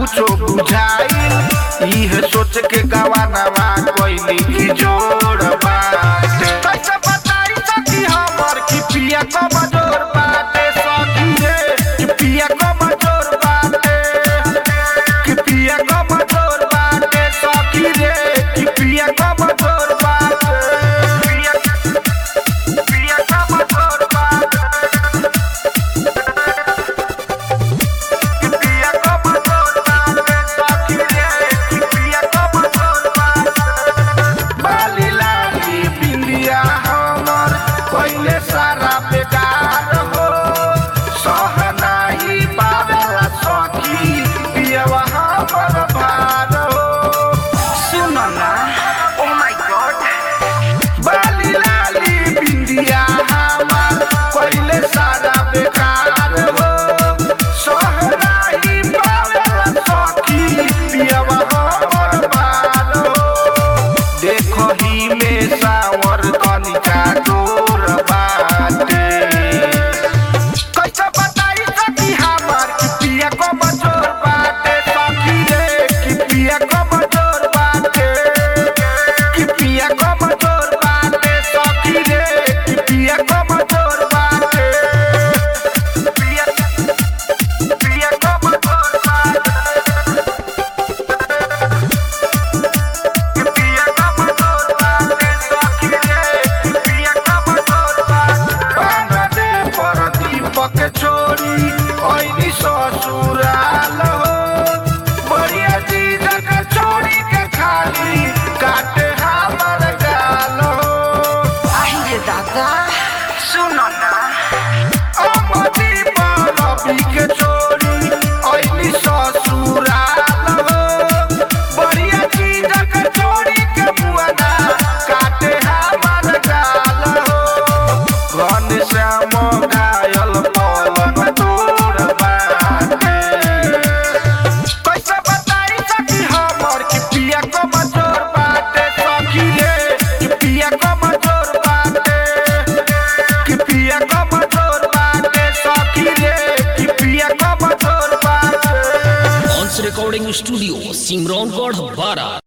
कुछो बुझाइल इहे सोच के गवानवा कोइली की जोड़ बाटे कैसे बताई सकी हमर की पिया कमजोर बाटे सखी रे कि पिया कमजोर बाटे कि पिया कमजोर बाटे सखी रे कि पिया कमजोर बाटे पिया पिया कमजोर बाटे पिया कमजोर बाटे सखी रे कि पिया कमजोर बाटे बाली लाली बिंदिया हमर पहिले सारा बेकार हो सहनाही पावेला सखी पियवा हमर भार हो सुन ना ओ माय गॉड बाली लाली बिंदिया हमर पहिले सारा बेकार हो सहनाही पावेला सखी पियवा हमर भार हो देखही में सावर कनिका डोर बाटे कैसे बताई सकी हमर कि पिया को बजोर बाटे सखी रे कि पिया को बजोर बाटे कि पिया को बजोर बाटे सखी रे कि पिया को बजोर बाटे पिया पिया को बजोर बाटे पिया कमजोर बाटे सखी रे पिया कमजोर बाटे बांधा दे पर दीपक छोड़ी ओइनी ससुराल हो बढ़िया चीज के छोड़ी के खाली काटे हमर गाल हो আহিरे दादा सुनो ना अमदी पर रवि के छोड़ी ओइनी ससुराल हो बढ़िया चीज के छोड़ी के बुआना काटे हमर गाल हो घन श्याम घायल पवन तोर बाटे कैसे बताई सकी हमर कि पिया को मजोर बाटे सखी रे कि पिया को मजोर बाटे कि पिया को मजोर बाटे सखी रे कि पिया को मजोर बाटे ऑन्स रिकॉर्डिंग स्टूडियो सिमरौनगढ़ बारा